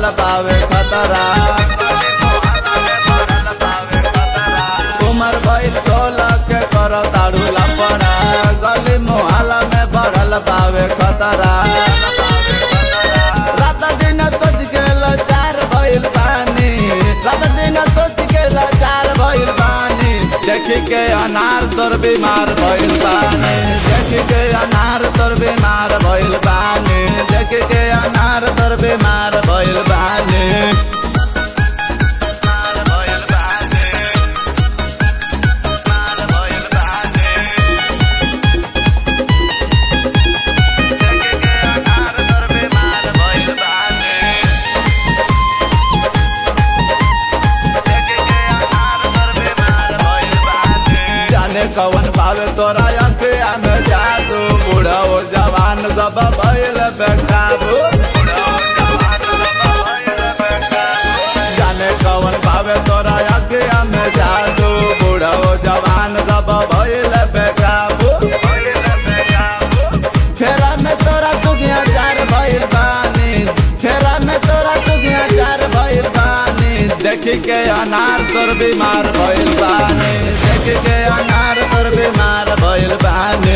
बढ़ल बावे खतरा उमर भइल सोलह के कर ताड़ू लपड़ा गली मोहल्ला में बढ़ल बावे खतरा रात दिन सोच के चार भइल पानी रात दिन सोच के चार भइल पानी देखी के अनार तोर बीमार भइल पानी देखी के अनार तोर बीमार भइल पानी देखी के अनार तोर बीमार भइल पानी जाने कवन पावे तोरा अखिया में जादू बूढ़ा हो जवान सब भइल बेकाबू जाने कवन पावे तोरा अखिया में जादू बूढ़ा हो जवान सब भइल बेकाबू फेरा में तोरा दुगिया चार भइल बानी फेरा में तोरा दुगिया चार भइल बानी देखी के अनार तोर बीमार भइल बानी देखी के अनार तोर बीमार भइल बानी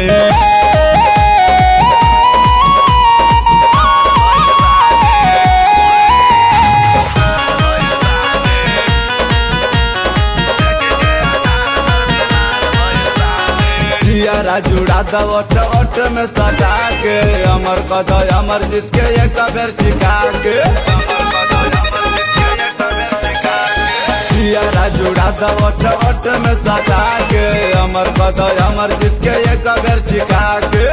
जियारा जुड़ा द ओट ओट में सटा के अमर कद अमर जीत के एक बेर चिका के जियारा जुड़ा द ओट ओट में सटा के अमर कद अमर जीत के एक बेर चिका के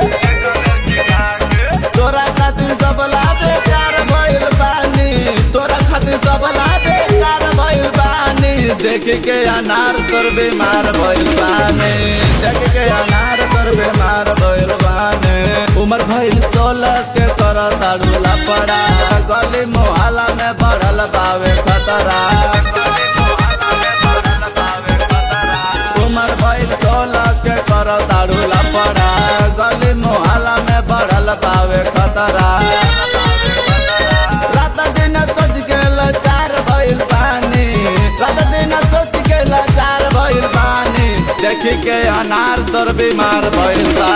तोरा खातिर सब लाभे चार भइल बानी तोरा खातिर सब लाभे चार भइल बानी देख के अनार तोर बीमार भइल बानी देख के अनार तोर बीमार भइल बानी उमर भइल सोलह के कर ताड़ूला पड़ा गली मोहल्ला में बढ़ल बावे खतरा उमर भइल सोलह के कर ताड़ूला पड़ा गली मोहल्ला में बढ़ल बावे खतरा रात दिन सोच के चार भइल पानी रात दिन सोच के चार भइल पानी देखी के अनार तोर बीमार भइल बा